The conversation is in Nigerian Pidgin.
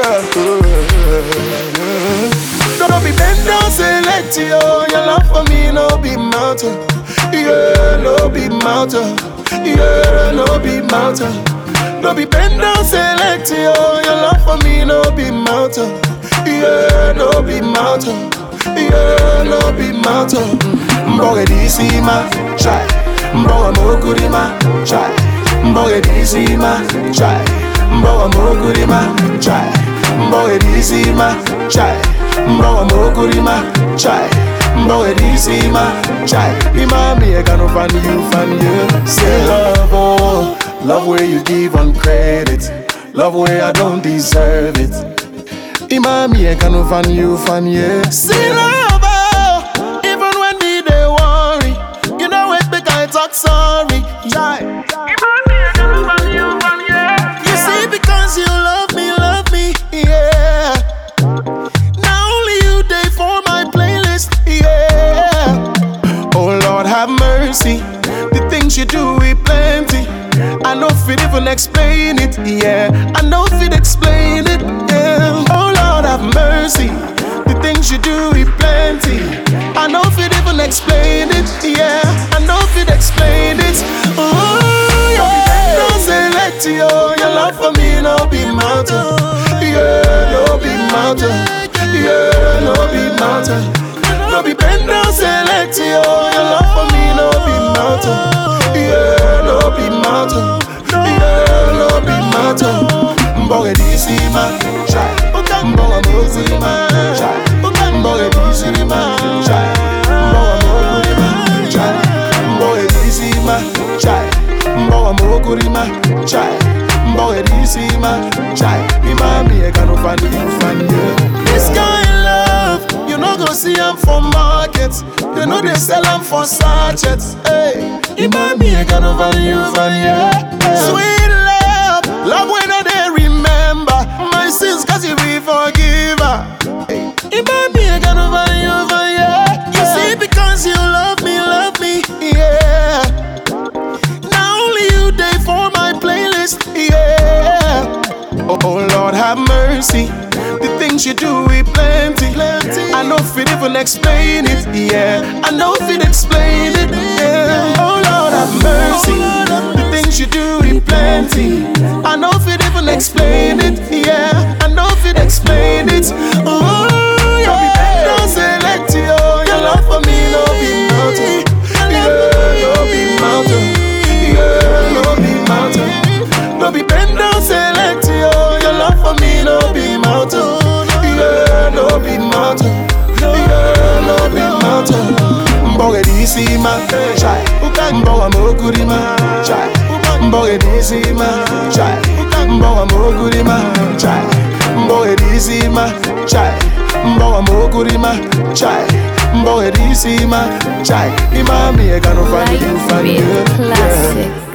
Don't be bend down, select you. Your love for me, no be mountain. Yeah, no be mountain. Yeah, no be mountain. No be bend down, select you. Your love for me, no be mountain. Yeah, no be mountain. Yeah, no be mountain. Mboge DC ma, try. Mboge mokuri ma, try. Mboge DC ma, try. Mboge mokuri ma, try. Mboge DC ma, try. Mboge mokuri ma, try. Mboge DC ma, try. Imami I gonna find you, find you. Say love, oh, love where you give on credit. Love where I don't deserve it. Imami I gonna find you, find you. Say love, oh, even when me they worry. You know it make I talk sorry. Try. You see, because you love me, love me, yeah. Now only you day for my playlist, yeah. Oh Lord, have mercy. The things you do, we plenty. I know if it even explain it, yeah. I know if it explain it, yeah. Oh Lord, have mercy. The things you do, we plenty. I know if it even explain it, yeah. I know if it explain it. Oh, yeah. Don't select you. Your love for me, no be mountain. Yeah, no be mountain. Yeah, no be mountain. No be bend down, select you. Your love for me, no be mountain. Yeah, no be mountain. Yeah, no be mountain. Mboge DC ma, try. Mboge Mozi ma, try. Mboge DC ma, try. Mboge Moguri ma, try. Mboge DC ma, try. Mboge Moguri ma, try. Mboge DC ma, try. Imami I can find you, find you. This kind love, you no go see am for markets. They know they sell am for sachets. Hey, Imami I can find you, find you. Sweet love, love when I they remember my sins, cause you be forgiver. Hey, Imami I can find you, find you. You see, because you love me, love me, yeah. Now only you day for my playlist, yeah. Oh, oh Lord, have mercy. The things you do, we plenty. I know if it even explain it, yeah. I know if it explain it, yeah. Oh Lord, have mercy. The things you do, we plenty. I know if it even explain it, yeah. I know if it explain it. Oh, yeah. Don't select you. Your love for me, no be mountain. Yeah, no be mountain. Yeah, no be mountain. No be bend down, select you. Your love for me, no be mountain. Yeah, no be mountain. Yeah, no be mountain. Mboge DC ma, try. Mboge Moguri ma, try. Mboge DC ma, try. Mboge Moguri ma, try. Mboge DC ma, try. Mboge Moguri ma, try. Mboge DC ma, try. Imami I gonna find you, Light find Beat you. Yeah. Classic.